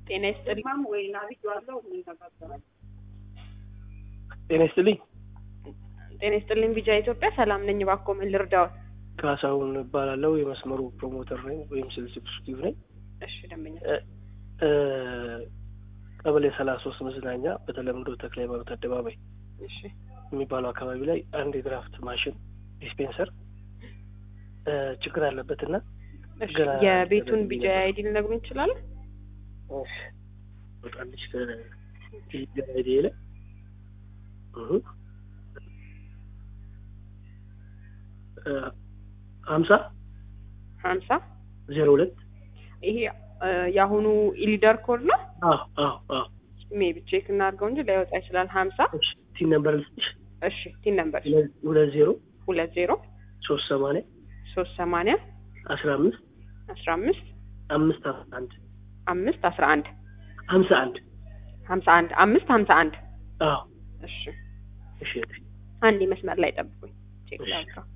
ጤና ይስጥልኝ። ማም ወይ ናብያዋለሁ እንነጋገራለን። ጤና ይስጥልኝ። ጤና ይስጥልኝ። ቢጃ ኢትዮጵያ ሰላም ነኝ። እባክዎ ምን ልርዳዎት? ካሳሁን እባላለሁ። የመስመሩ ፕሮሞተር ነኝ ወይም ሴልስ ኤክስኪዩቲቭ ነኝ። እሺ ደንበኛ እ ቀበሌ ሰላሳ ሶስት መዝናኛ በተለምዶ ተክለ ሃይማኖት አደባባይ እሺ የሚባለው አካባቢ ላይ አንድ የድራፍት ማሽን ዲስፔንሰር እ ችግር አለበትና እሺ ገና የቤቱን ተደርጎ ቢጃ ነበር። አይዲ ልነግሩን ይችላሉ? ወጣለች ከኢትዮጵያ ላይ ሀምሳ ሀምሳ ዜሮ ሁለት ይሄ እ የአሁኑ ኢሊደር ኮድ ነው። አዎ አዎ አዎ ሜቢ ቼክ እናድርገው እንጂ ላይወጣ ይችላል። ሀምሳ እሺ ቲን ነምበር ልስጥሽ እሺ ቲን ነምበር ሁለት ሁለት ዜሮ ሁለት ዜሮ ሶስት ሰማንያ ሶስት ሰማንያ አስራ አምስት አስራ አምስት አምስት አስራ አንድ አምስት አስራ አንድ ሀምሳ አንድ ሀምሳ አንድ አምስት ሀምሳ አንድ አዎ እሺ እሺ አንድ መስመር ላይ ጠብቁኝ። ቼክ እሺ። ላድርገው።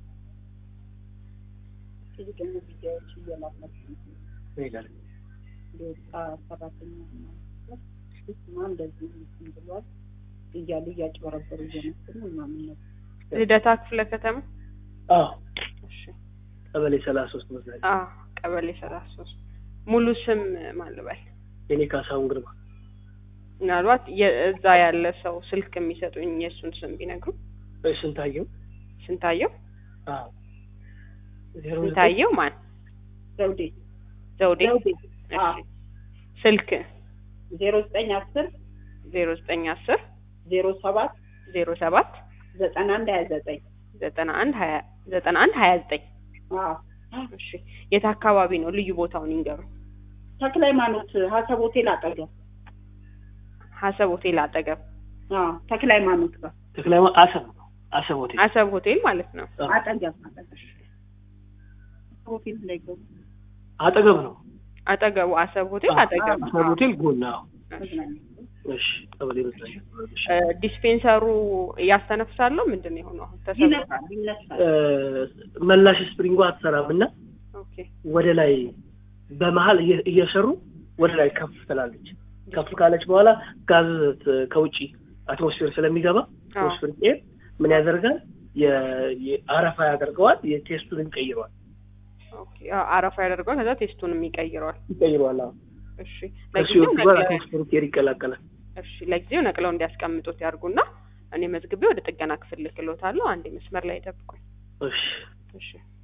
ብዙ ደግሞ ቪዲዮዎች እየላላችሁ ይላል የወጣ ሰራተኛ ማ እንደዚህ እንትን ብሏል እያሉ እያጭበረበሩ እየመጡ ነው ምናምን ነገር ልደታ ክፍለ ከተማ አዎ እሺ ቀበሌ ሰላሳ ሶስት መዝናኛ አ ቀበሌ ሰላሳ ሶስት ሙሉ ስም ማን ልበል? የኔ ካሳሁን ግርማ ምናልባት የእዛ ያለ ሰው ስልክ የሚሰጡኝ የእሱን ስም ቢነግሩ። ወይ ስንታየው ስንታየው አዎ ዜሮ ዘጠኝ ስንታየው ማን? ዘውዴ ዘውዴ። ዘውዴ እሺ አዎ ስልክ ዜሮ ዘጠኝ አስር ዜሮ ዘጠኝ አስር ዜሮ ሰባት ዜሮ ሰባት ዘጠና አንድ ሀያ ዘጠኝ ዘጠና አንድ ሀያ ዘጠና አንድ ሀያ ዘጠኝ አዎ እሺ የት አካባቢ ነው? ልዩ ቦታውን ይንገሩ። ተክለ ሃይማኖት ሀሰብ ሆቴል አጠገብ ሀሰብ ሆቴል አጠገብ አዎ ተክለ ሃይማኖት ጋር ተክለ ሃይማኖት አሰብ ነው አሰብ ሆቴል አሰብ ሆቴል ማለት ነው። አዎ። አጠገብ አጠገብ ሆቴል እንዳይገቡ አጠገብ ነው አጠገቡ አሰብ ሆቴል አጠገብ አሰብ ሆቴል ጎን አዎ መዝናኛ እሺ ቀበሌ መዝናኛ እሺ እ ዲስፔንሰሩ እያስተነፍሳለሁ ምንድን ነው የሆነው? አሁን ተሰብሮ ይነሳል ይነሳል እ መላሽ ስፕሪንጓ አትሰራም እና ኦኬ ወደ ላይ በመሀል እየ- እየሰሩ ወደ ላይ ከፍ ትላለች። ከፍ ካለች በኋላ ጋዝ ት- ከውጭ አትሞስፌር ስለሚገባ አዎ። አትሞስፌር ኤር ምን ያደርጋል? የ- የ- አረፋ ያደርገዋል። የቴስቱን ይቀይረዋል ኦኬ አ- አረፋ ያደርገዋል። ከዛ ቴስቱንም ይቀይረዋል። ይቀይረዋል። አዎ እሺ ከሱ ለጊዜው ይወጡ ጋር ነቅለው አትሞስፌር ኤር ይቀላቀላል። እሺ ለጊዜው ነቅለው እንዲያስቀምጡት ያርጉና እኔ መዝግቤ ወደ ጥገና ክፍል ልክሎታለሁ። አንዴ መስመር ላይ ጠብቁኝ። እሺ እሺ